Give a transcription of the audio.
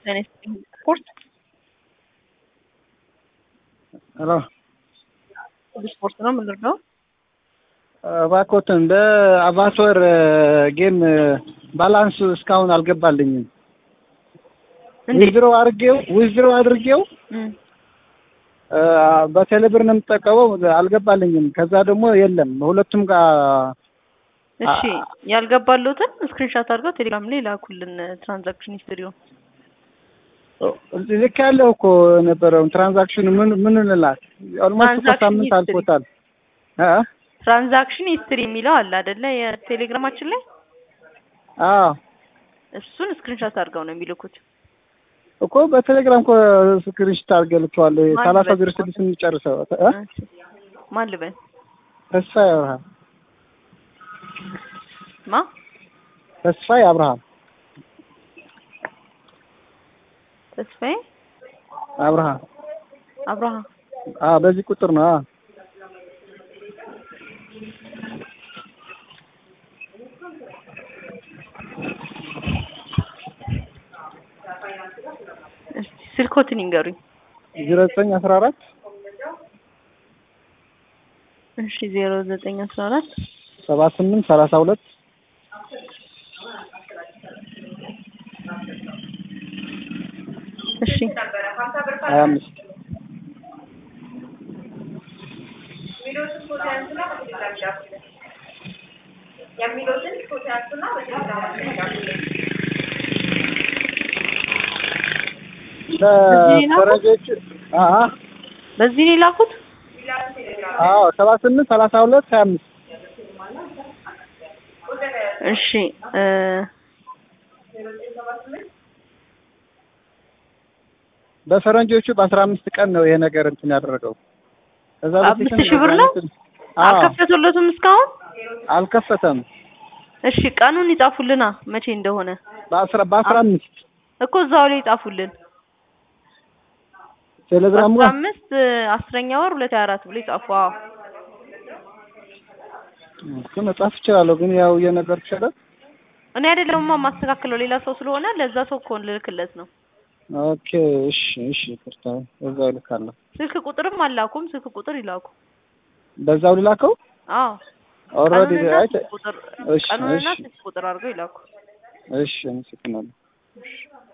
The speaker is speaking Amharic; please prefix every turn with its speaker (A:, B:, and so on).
A: ስፖርት
B: ሄሎ
A: ስፖርት ነው የምንረዳው።
B: እባክዎትን በአቫቶር ጌም ባላንስ እስካሁን አልገባልኝም።
A: እንዴት?
B: ዊዝድሮ አድርጌው ዊዝድሮ አድርጌው
A: እም፣
B: በቴሌብር ነው የምጠቀመው አልገባልኝም። ከዛ ደግሞ የለም ሁለቱም ጋር
A: እሺ ያልገባሉትን ስክሪንሻት አድርገው ቴሌግራም ላይ ላኩልን። ትራንዛክሽን ሂስትሪውን
B: ልክ ያለው እኮ ነበረው ትራንዛክሽኑ ምን ምን እንላት ኦልሞስት እኮ
A: ትራንዛክሽን
B: ሳምንት
A: ሂስትሪ።
B: አልፎታል። እ
A: ትራንዛክሽን ሂስትሪ የሚለው አለ አይደለ? የቴሌግራማችን ላይ
B: አዎ
A: እሱን ስክሪንሻት አድርገው ነው የሚልኩት።
B: እኮ በቴሌግራም እኮ ስክሪንሾት አድርጌ ልኬዋለሁ።
A: ማን
B: ሰላሳ
A: በል?
B: ዜሮ ስድስት እንጨርሰው እ
A: እሺ። ማን ልበል?
B: ተስፋዬ አብርሃም
A: ማ
B: ተስፋዬ አብርሃም
A: ተስፋዬ
B: አብርሃም
A: አብርሃም
B: አዎ በዚህ ቁጥር ነው። አዎ
A: እስቲ ስልኮትን ይንገሩኝ።
B: ዜሮ ዘጠኝ አስራ አራት
A: እሺ ዜሮ ዘጠኝ አስራ አራት
B: ሰባ ስምንት ሰላሳ ሁለት
A: እሺ
B: ሀያ አምስት ለፈረንጆች አዎ
A: በዚህ ነው የላኩት።
B: አዎ ሰባ ስምንት ሰላሳ ሁለት ሀያ አምስት
A: እሺ እ
B: በፈረንጆቹ በአስራ አምስት ቀን ነው ይሄ ነገር እንትን ያደረገው። ከዛ
A: አምስት
B: በፊትም
A: ሺህ ብር ነው?
B: አዎ
A: አልከፈቱለትም እስካሁን።
B: አልከፈተም።
A: እሺ ቀኑን ይጻፉልና መቼ እንደሆነ
B: በአስራ በአስራ አምስት
A: እኮ እዛው ላይ ይጻፉልን።
B: ቴሌግራሙ
A: አስራ
B: ጋር
A: አምስት አስረኛ ወር ሁለት ሀያ አራት ብሎ ይጻፉ። አዎ
B: እሱ መጻፍ እችላለሁ፣ ግን ያው እየነገር ይችላል።
A: እኔ አይደለሁማ የማስተካክለው ሌላ ሰው ስለሆነ ለዛ ሰው እኮ ልልክለት ነው።
B: ኦኬ እሺ እሺ፣ ይቅርታ በዛው ልካለሁ።
A: ስልክ ቁጥርም አላኩም። ስልክ ቁጥር ይላኩ።
B: በዛው ልላከው
A: አዎ
B: ኦልሬዲ
A: ቀኑንና
B: አይ
A: ስልክ ቁጥር
B: እሺ
A: ቀኑንና
B: እሺ
A: ስልክ ቁጥር አድርገው ይላኩ።
B: እሺ፣ አመሰግናለሁ።
A: እሺ